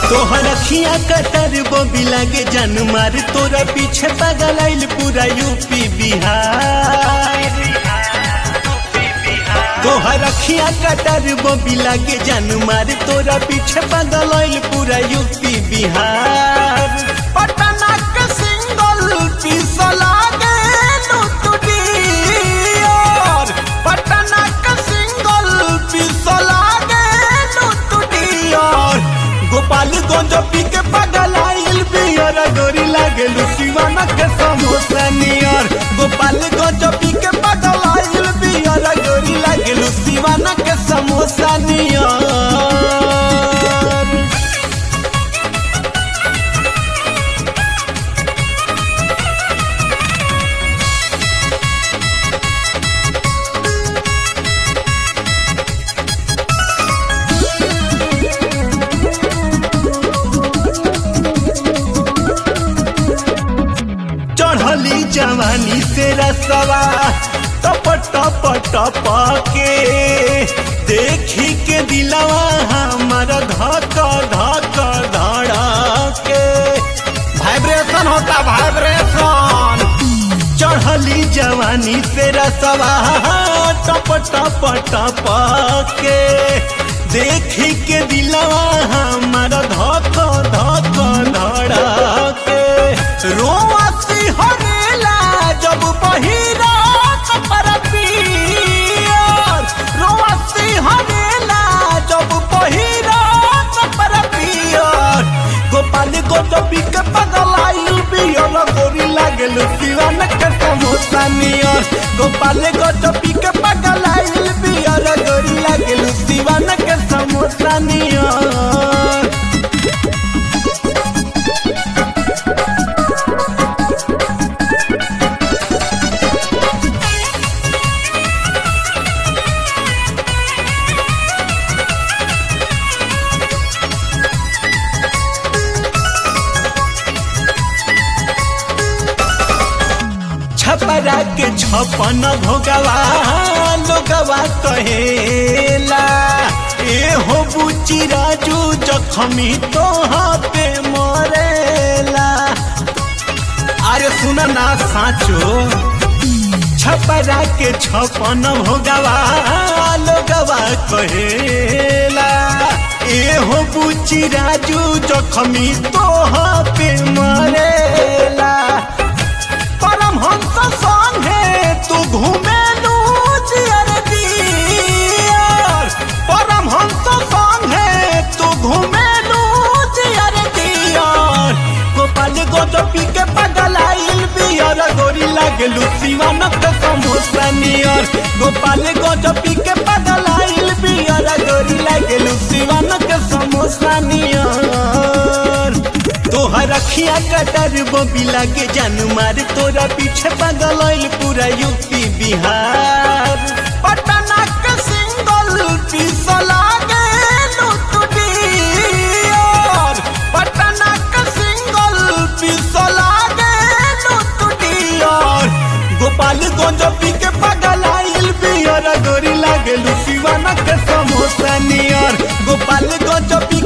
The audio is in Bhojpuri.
तोहर अखिया कटर बोबी लागे जन मार तोरा पीछे पागल आइल पूरा यूपी बिहार तोहर अखिया कटर बोबी लागे जन मार तोरा पीछे पागल आइल पूरा यूपी बिहार पटना के सिंगल पीस लागे लुटुडियर पटना के सिंगल पीस लागे लुटुडियर गोपालगंज पी के पागल आइल बियर गोरी लागे लुसिवाना के समोसा नियर गोपालगंज पी के पागल आइल बियर गोरी लागे लुसिवाना के समोसा नियर चढ़ली जवानी से रसवा टप टप टप के देखी के दिलवा हमर धक धक धड़के वाइब्रेशन होता वाइब्रेशन चढ़ली जवानी से रसवा टप टप टप के देखी के दिलवा हमर धक धक धड़के रोआसी हरेला जब बहिरा कपर पियर रोआसी हरेला जब बहिरा कपर पियर गोपाल गोटबी के पगल आइल बियर गोरी लागल सिवान के समोसा नियर गोपाल गोटबी के पगल आइल बियर गोरी लागल सिवान के समोसा नियर छपरा के छपन भोगवा लोगवा कहेला ए हो बुची राजू जखमी तोहा पे मरेला अरे सुन ना साचो छपरा के छपन भोगवा लोगवा कहेला ए हो बुची राजू जखमी तोहा पे मरेला परमहंस संगे तू घूमेलू जियर दियर परमहंस संगे तू घूमेलू जियर दियर गोपाल गोजपी के पगल आइल बियर गोरी लागलू सिवान के समोसा नियर गोपाल गोजपी के पगल आइल बियर गोरी लागलू सिवान के समोसा नियर तोहर अखिया कटर बोबी लागे जान मार तोरा पीछे पागल आइल पूरा यूपी बिहार पटना के सिंगल पीस लागे लुटुडियर पटना के सिंगल पीस लागे लुटुडियर गोपालगंज पी के पागल आइल बियर गोरी लागे लुसिवाना के समोसा नियर गोपालगंज पी